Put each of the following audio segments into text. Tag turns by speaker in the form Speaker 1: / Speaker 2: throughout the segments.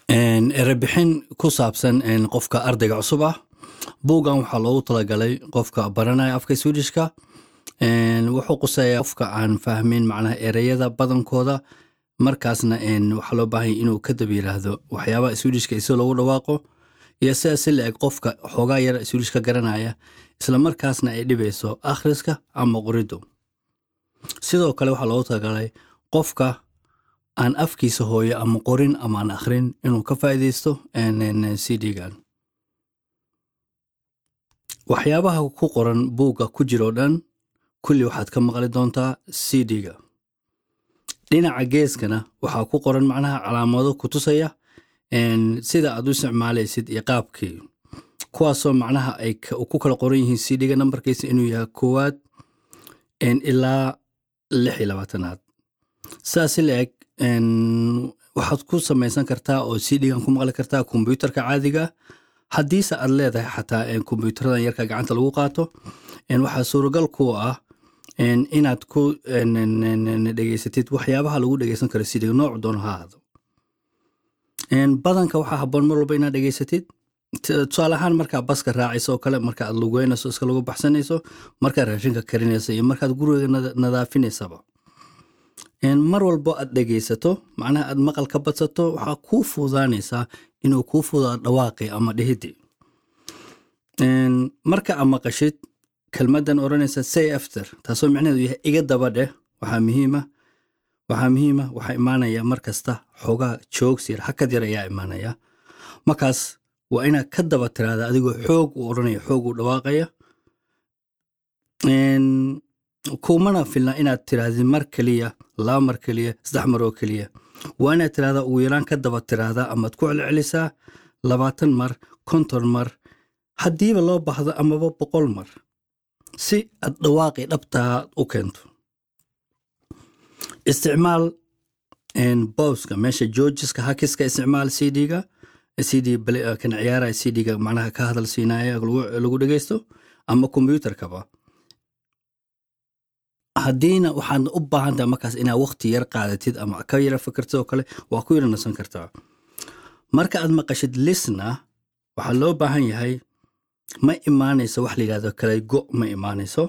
Speaker 1: erebixin ku saabsan qofka ardayga cusub ah buuggan waxaa loogu talagalay qofka baranaya afka swedishka wuxuu quseeyaa qofka aan fahmin macnaha ereyada badankooda markaasna waxaa loo baahanya inuu kadab yiraahdo waxyaabaha swedishka isoo loogu dhawaaqo iyo sidaas si la-eg qofka xoogaa yar swedish ka garanaya isla markaasna ay dhibayso akhriska ama qoriddu sidoo kale waxaa loogu talagalay qofka aan afkiisa hooyo ama qorin ama aan akhrin inuu ka faa'iidaysto cd-gan waxyaabaha ku qoran buugga ku jiroo dhan kulli waxaad ka maqli doontaa cd-ga dhinaca geeskana waxaa ku qoran macnaha calaamado ku tusaya sida aad u isticmaalaysid iyo qaabkii kuwaasoo macnaha ay ku kala qoran yihiin cd-ga nambarkiisa inuu yahay koowaad ilaa lix iyo labaatanaad sidaas si la-eg waxaad ku samaysan kartaa oo cd-gan ku maqli kartaa kombyuutarka caadiga haddiise aad leedahay xataa kombyuutaradan yarka gacanta lagu qaato waxaa suuragal ku ah inaad ku dhegeysatid waxyaabaha lagu dhegeysan karo cd-ga nooc doono ha ahaado badanka waxaa haboon mar walba inaad dhegeysatid tusaale ahaan markaa baska raacayso oo kale marka aad lugeynayso iska lagu baxsanayso markaad raashinka karinayso iyo markaad guriga nadaafinaysaba mar walbo aad dhegeysato macnaha aad maqal ka badsato waxaa kuu fuudaanaysaa inuu kuu fuudaa dhawaaqi ama dhihidi marka aad maqashid kelmadan odhanaysa say after taasoo micnaheedu yahay iga daba dheh waxaa muhiima waxaa muhiima waxaa imaanaya mar kasta xoogaa joogsir hakad yar ayaa imaanaya markaas waa inaad ka daba tiraada adigoo xoog u odhanaya xoog u dhawaaqaya kumana filna inaad tirahdid mar keliya laba mar keliya saddex mar oo keliya waa inaad tirahdaa ugu yaraan ka daba tiraahdaa amaad ku celcelisaa labaatan mar konton mar haddiiba loo baahdo amaba boqol mar si aad dhawaaqi dhabtaa u keento isticmaal bowska meesha georgiska hakiska isticmaal cd-ga cd kan ciyaaraya cd-ga macnaha ka hadal siinaya lagu dhegeysto ama kombyuutarkaba haddiina waxaad u baahan tahay markaas inaad wakti yar qaadatid ama ka yara fikirtid oo kale waa ku yara nasan kartaa marka aad maqashid lisna waxaa loo baahan yahay ma imaanayso wax la yidhahdo kale go ma imaanayso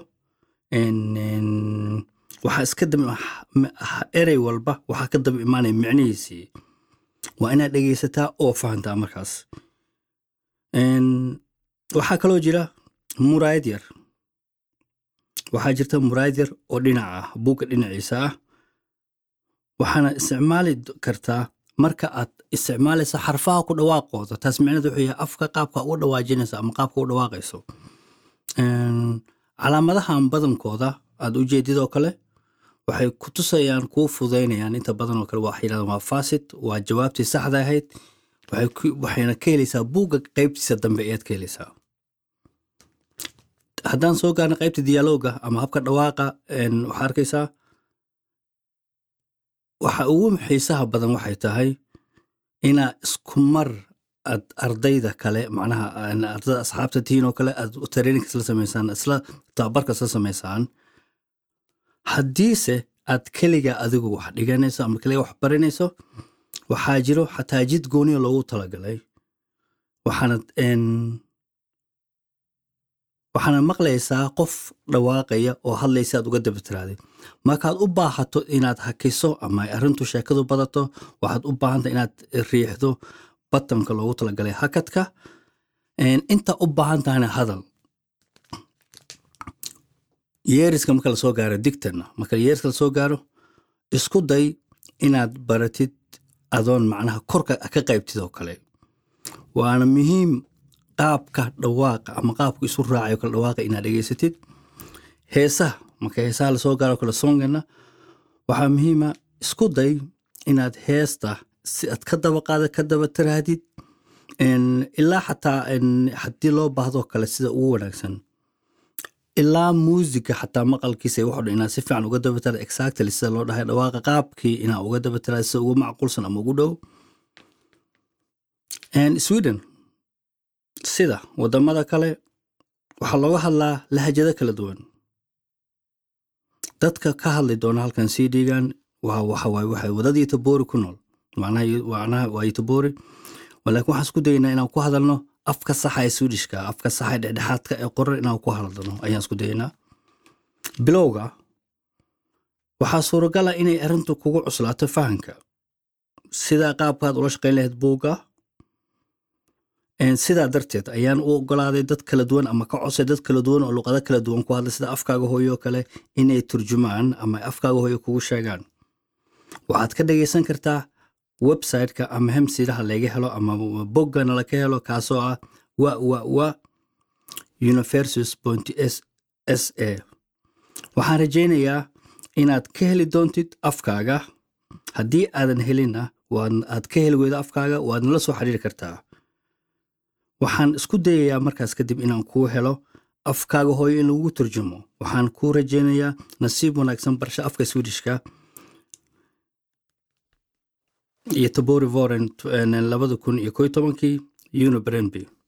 Speaker 1: waxaa iska daba erey walba waxaa ka daba imaanaya micnihiisii waa inaad dhegeysataa oo fahantaa markaas waxaa kaloo jira muraayad yar waxaa jirta muraayad yar oo dhinac ah buugga dhinaciisa ah waxaana isticmaali kartaa marka aad isticmaalaysa xarfaha ku dhawaaqooda taas micneed wuxuu yahay afka qaabka uga dhawaajinaysa ama qaabka u dhawaaqayso calaamadahan badankooda aad u jeedid oo kale waxay ku tusayaan kuu fudaynayaan inta badan oo kale waxay yidhahdaan waa fasit waa jawaabtii saxda ahayd waxayna ka helaysaa buugga qaybtiisa dambe ayaad ka helaysaa haddaan soo gaarna qaybta diyaaloga ama habka dhawaaqa waxaa arkaysaa waxa ugu xiisaha badan waxay tahay inaa isku mar aad ardayda kale macnaha ardada asxaabta tihiin oo kale aad traininka isla samaysaan isla tababarka isla samaysaan haddiise aad keliga adigu wax dhiganayso ama keliga wax baranayso waxaa jiro xataa jid gooniya loogu talagalay waxaana waxaana maqlaysaa qof dhawaaqaya oo hadlaysa aad uga daba tiraadid markaad u baahato inaad hakiso ama arrintu sheekadu badato waxaad u baahanta inaad riixdo batanka loogu talagalay hakadka inta u baahan tahana hadal yeeriska marka lasoo gaaro digtana marka yeeriska lasoo gaaro isku day inaad baratid adoon macnaha korka ka qaybtid oo kale waana muhiim qaabka dhawaaqa ama qaabka isu raacayo kale dhawaaqa inaad dhegeysatid heesaha marka heesaha lasoo gaaro kale songana waxaa muhiima isku day inaad heesta si aad ka daba qaada ka daba tirahdid ilaa xataa haddii loo baahdo kale sida ugu wanaagsan ilaa muusiga xataa maqalkiisa waxo dhan inaad si fiican uga daba tirad exactly sida loo dhahay dhawaaqa qaabkii inaad uga daba tirad sida ugu macquulsan ama ugu dhow sweden sida wadamada kale waxaa looga hadlaa lahajado kala duwan dadka ka hadli doona halkan cd-gan waxay wadadii tabori ku nool macnaha waa tabori laakiin waxaan isku dayaynaa inaan ku hadalno afka saxa ee swedishka afka saxa ee dhexdhexaadka ee qoran inaan ku hadalno ayaan isku dayaynaa bilowga waxaa suuragala inay arrintu kugu cuslaato fahanka sidaa qaabkaad ula shaqayn lahayd buugga sidaa darteed ayaan u ogolaaday dad kala duwan ama ka codsay dad kala duwan oo luqado kala duwan ku hadlay sida afkaaga hooyo oo kale inay turjumaan ama afkaaga hooyo kugu sheegaan waxaad ka dhagaysan kartaa websiteka ama hemsidaha laga helo ama boggana laga helo kaasoo ah wa wa wa universis s a waxaan rajaynayaa inaad ka heli doontid afkaaga haddii aadan helinna aad ka heli weydo afkaaga waad nala soo xiriiri kartaa waxaan isku dayayaa markaas kadib inaan kuu helo afkaaga hooyo in lagugu turjumo waxaan kuu rajaynayaa nasiib wanaagsan barsho afka swedishka iyo tabori voren labada kun iyo ko tobankii unibrenby